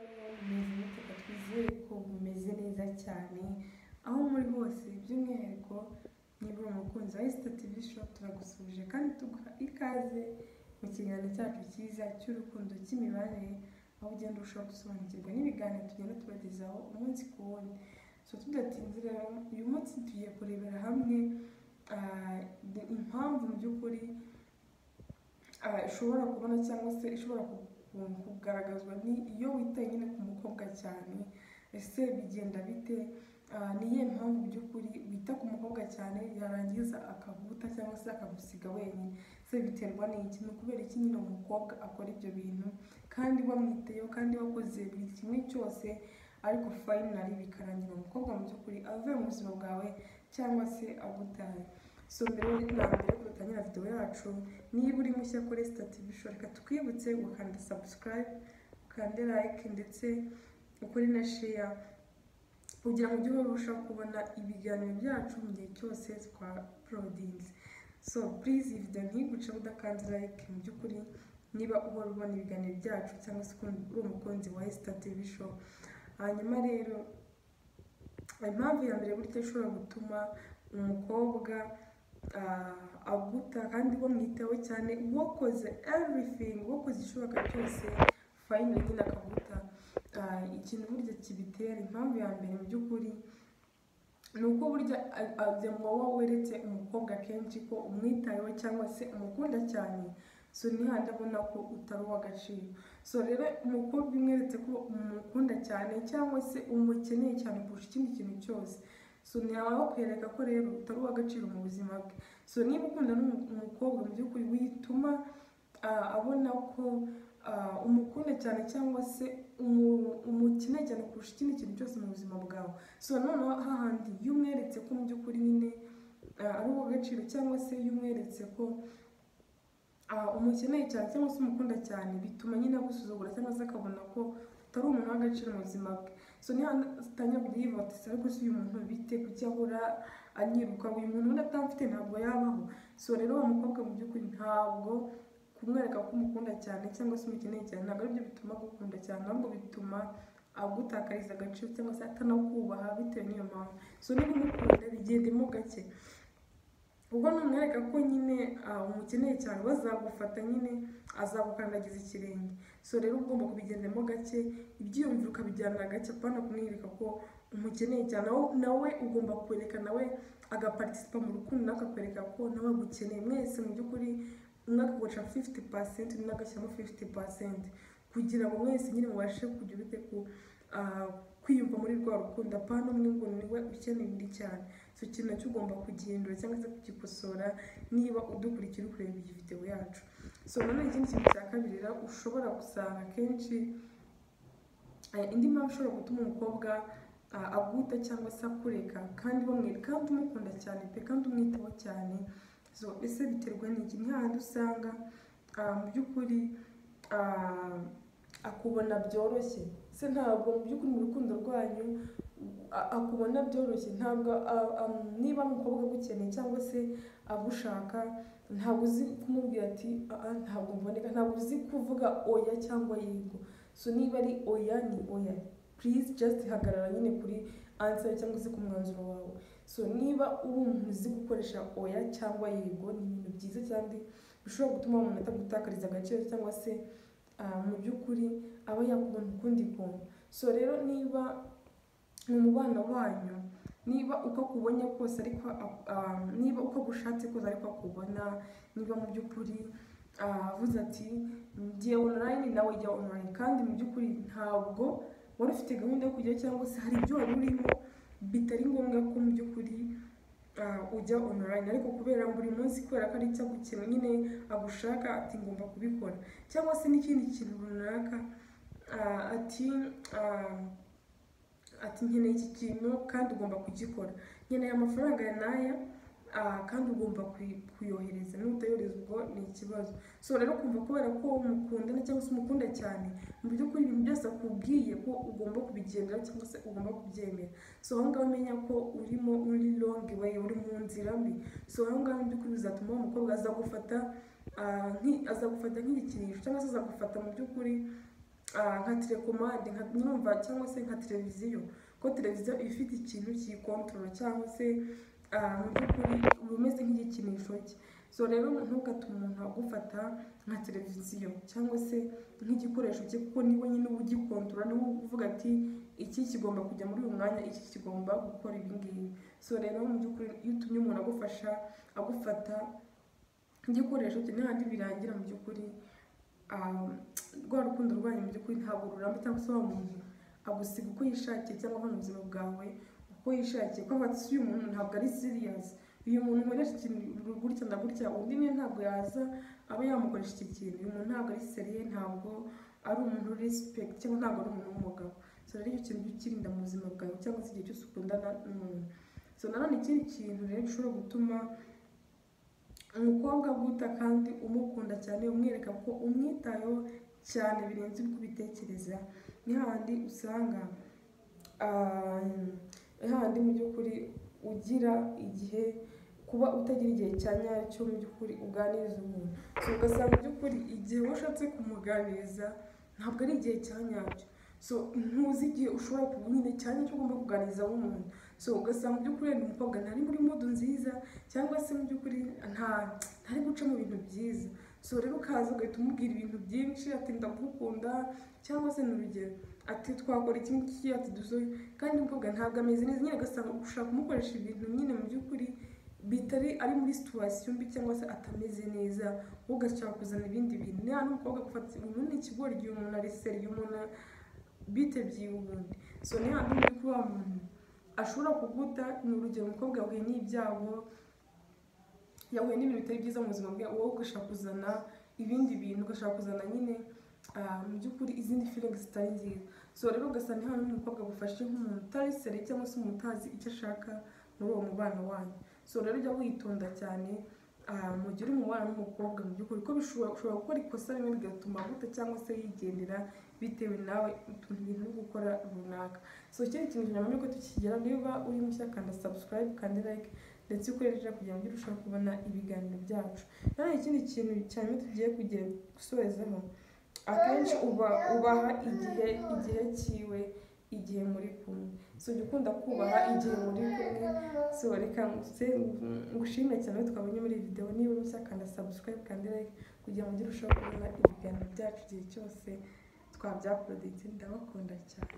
Mumeze mute ngo twizere ko mumeze neza cyane, aho muri hose by'umwihariko niba uri umukunzi wa Esta TV Shop turagusuje kandi tuguha ikaze mu kiganiro cyacu cyiza cy'urukundo cy'imibanire, aho ugenda urushaho gusobanukirwa n'ibiganiro tugenda tubagezaho umunsi ku wundi. So tudatinze rero uyu munsi tugiye kurebera hamwe ah, impamvu mu by'ukuri ah, ishobora kubona cyangwa se ishobora ku- ku- kugaragazwa ni iyo witaye nyine ku mukobwa cyane ese bigenda bite Ah, ni iyihe mpamvu mu by'ukuri wita ku mukobwa cyane yarangiza akaguta cyangwa se akagusiga wenyine se biterwa n'iki ni ukubera iki nyine umukobwa akora ibyo bintu kandi wamwiteyeho kandi wakoze buri kimwe cyose ariko fayinari bikarangira umukobwa mu by'ukuri avuye mu buzima bwawe cyangwa se agutaye so mbere yo- na mbere yuko dutangira videwo yacu niba uri mushya kuri Esta TV show reka tukwibutse gukanda subscribe ukande like ndetse ukore na share kugira ngo ujye urushaho kubona ibiganiro byacu mu gihe cyose twaporodinze so purize iyi videwo ntiguce udakanze like mu by'ukuri niba uhora ubona ibiganiro byacu cyangwa se ukun- uri umukunzi wa Esta TV show hanyuma rero impamvu ya mbere burya ishobora gutuma umukobwa ah, aguta kandi wamwitaho cyane wakoze everything wakoze ishoboka cyose fayini nyine akaguta Ah, ikintu burya kibitera impamvu ya mbere mu by'ukuri ni uko burya a- a- byamwa wowe weretse umukobwa kenshi ko umwitayeho cyangwa se umukunda cyane so nihandi abona ko utari uw'agaciro so rero umukobwa umweretse ko umukunda cyane cyangwa se umukeneye cyane kurusha ikindi kintu cyose so ntiyawe bakwereka ko rero utari uw'agaciro mu buzima bwe so niba ukunda n'umu- umukobwa mu by'ukuri wituma ah, abona ko ah, umukunda cyane cyangwa se umu- umukeneye cyane kurusha ikindi kintu cyose mu buzima bwawe so noneho hahandi iyo umweretse ko mu by'ukuri nyine ah, ari uw'agaciro cyangwa se iyo umweretse ko ah, umukeneye cyane cyangwa se umukunda cyane bituma nyine agusuzugura cyangwa se akabona ko utari umuntu w'agaciro mu buzima bwe so niba atangira kujya yivuga ati ariko se uyu muntu bite kuki ahora anyiruka uyu muntu ubundi atamfite ntabwo yabaho so rero uwo mukobwa mu by'ukuri ntabwo kumwereka ko umukunda cyane cyangwa se umukeneye cyane ntabwo aribyo bituma agukunda cyane ahubwo bituma agutakariza agaciro cyangwa se atanakubaha bitewe n'iyo mpamvu so niba umukunda bigendemo gake ubwo numwereka ko nyine ah, umukeneye cyane bazagufata nyine azagukandagiza ikirenge so rero uba ugomba kubigendamo gake ibyiyumviro ukabijyana gake apana kumwereka ko umukeneye cyane nawe- nawe ugomba kwereka nawe agapartisipa mu rukundo nawe akakwereka ko nawe agukeneye mwese mu by'ukuri umwe akagurisha 50 pasenti undi agashyiramo 50 pasenti kugira ngo mwese nyine mubashe kugira ute ku ah, kwiyumva muri rwa rukundo apana umwe ngo niwe ukeneye undi cyane so ikintu nacyo ugomba kugihindura cyangwa se kugikosora niba udukurikira ukureba iyi videwo yacu so nanone ikindi kintu cya kabiri rero ushobora gusanga akenshi eh, indi mpamvu ishobora gutuma umukobwa ah, aguta cyangwa se akureka kandi wamwereka kandi umukunda cyane pe kandi umwitaho cyane so ese biterwa n'iki ni hahandi usanga ah, mu by'ukuri ah, akubona byoroshye se ntabwo mu by'ukuri mu rukundo rwanyu a- akubona byoroshye ntabwo a- am- niba umukobwa agukeneye cyangwa se agushaka ntabwo uzi kumubwira ati "Ah, ah, ntabwo mboneka ntabwo uzi kuvuga oya cyangwa yego so niba ari oya ni oya please just hagarara nyine kuri answer cyangwa se ku mwanzuro wawe so niba uri umuntu uzi gukoresha oya cyangwa yego ni ibintu byiza kandi bishobora gutuma umuntu atagutakariza agaciro cyangwa se ah, mu by'ukuri aba yakubona ukundi kuntu so rero niba ni umubano wanyu niba uko akubonye kose ariko ak- ah, niba uko agushatse kose ariko akubona niba mu by'ukuri ah, avuze ati ngiye online nawe jya online kandi mu by'ukuri ntabwo wari ufite gahunda yo kujya cyangwa se hari ibyo wari urimo bitari ngombwa ko mu by'ukuri ah, ujya online ariko kubera buri munsi kubera ko ari icyo agukina nyine agushaka ati ngomba kubikora cyangwa se n'ikindi kintu runaka ah, ati ah, ati nkeneye iki kintu kandi ugomba kugikora nkeneye amafaranga ya n'aya ah, kandi ugomba kuyi- kuyohereza n'utayohereza ubwo ni ikibazo so rero kumva kubera ko mukundana cyangwa se umukunda cyane mu by'ukuri ibintu byose akubwiye ko ugomba kubigendera cyangwa se ugomba kubyemera so aho ngaho umenya ko urimo uri long way uri mu nzira mbi so aho ngaho mu by'ukuri bizatuma uwo mukobwa azagufata ah, nki- azagufata nk'igikinisho cyangwa se azagufata mu by'ukuri ah, nka telekomande nka murumva cyangwa se nka televiziyo ko televiziyo iba ifite ikintu kiyikontorora cyangwa se ah, mu by'ukuri uba umeze nk'igikinisho cye so rero ntugatume umuntu agufata nka televiziyo cyangwa se nk'igikoresho cye kuko niwe nyine uba ugikontorora niwe uvuga ati iki kigomba kujya muri uyu mwanya iki kigomba gukora ibi ngibi so rero mu by'ukuri iyo utumye umuntu agufasha agufata nk'igikoresho cye n'ahandi birangira mu by'ukuri ah, rwa rukundo rwanyu mu by'ukuri ntabwo ruramba cyangwa se wa muntu agusiga uko yishakiye cyangwa ava mu buzima bwawe uko yishakiye kuko ati uyu muntu ntabwo ari serious uyu muntu nkoresha ikintu gutya na gutya undi niwe ntabwo yaza aba yamukoresha iki kintu uyu muntu ntabwo ari seriye ntabwo ari umuntu uri respect cyangwa ntabwo ari umuntu w'umugabo so rero icyo kintu ukirinda mu buzima bwawe cyangwa se igihe cyose ukundana n'umuntu so nanone ikindi kintu rero gishobora gutuma umukobwa aguta kandi umukunda cyane umwereka ko umwitayeho cyane birenze uko ubitekereza ni hahandi usanga ah, ni hahandi mu by'ukuri ugira igihe kuba utagira igihe cya nyacyo mu by'ukuri uganiriza umuntu so ugasanga mu by'ukuri igihe washatse kumuganiriza ntabwo ari igihe cya nyacyo so ntuzi igihe ushobora kuba nyine cya nyacyo ugomba kuganiriza umuntu so ugasanga mu by'ukuri wenda umukobwa ntari muri modu nziza cyangwa se mu by'ukuri nta ntari guca mu bintu byiza so rero ukaza ugahita umubwira ibintu byinshi ati ndagukunda cyangwa se ni urugero ati twakora iki ngiki ati dusore kandi umukobwa ntabwo ameze neza nyine agasanga ushaka kumukoresha ibintu nyine mu by'ukuri bitari ari muri situwasiyo mbi cyangwa se atameze neza wowe ugashaka kuzana ibindi bintu niba n'umukobwa agufata umuntu ni ikigori igihe umuntu ari seri igihe umuntu bitebye ubundi so ni hano uri kuba muntu ashobora kuguta ni urugero umukobwa yahuye n'ibyago yahuye n'ibintu bitari byiza mu buzima bwe wowe ugashaka kuzana ibindi bintu ugashaka kuzana nyine ah, mu by'ukuri izindi feeling zitari nziza so rero ugasanga ni hano umukobwa agufashe nk'umuntu utari seri cyangwa se umuntu utazi icyo ashaka muri uwo mubano wanyu so rero ujya witonda cyane ah, mu gihe uri mu mubano n'umukobwa mu by'ukuri ko bishobora ushobora gukora ikosa rimwe bigatuma aguta cyangwa se yigendera bitewe nawe utuntu ibintu uri gukora runaka so ikindi kintu nyuma yuko tukigera niba uri mushya kanda subscribe kandi like ndetse ukoresha kugira ngo ujye urushaho kubona ibiganiro byacu nanone ikindi kintu cyane tugiye kugira gusorezaho akenshi uba ubaha igihe igihe cyiwe igihe muri kumwe so jya ukunda kubaha igihe muri kumwe so reka nguse ngushimire cyane ko twabonye muri iyi videwo niba mushya kanda subscribe kandi like kugira ngo ujye urushaho kubona ibiganiro byacu igihe cyose twabyaporoditse ndabakunda cyane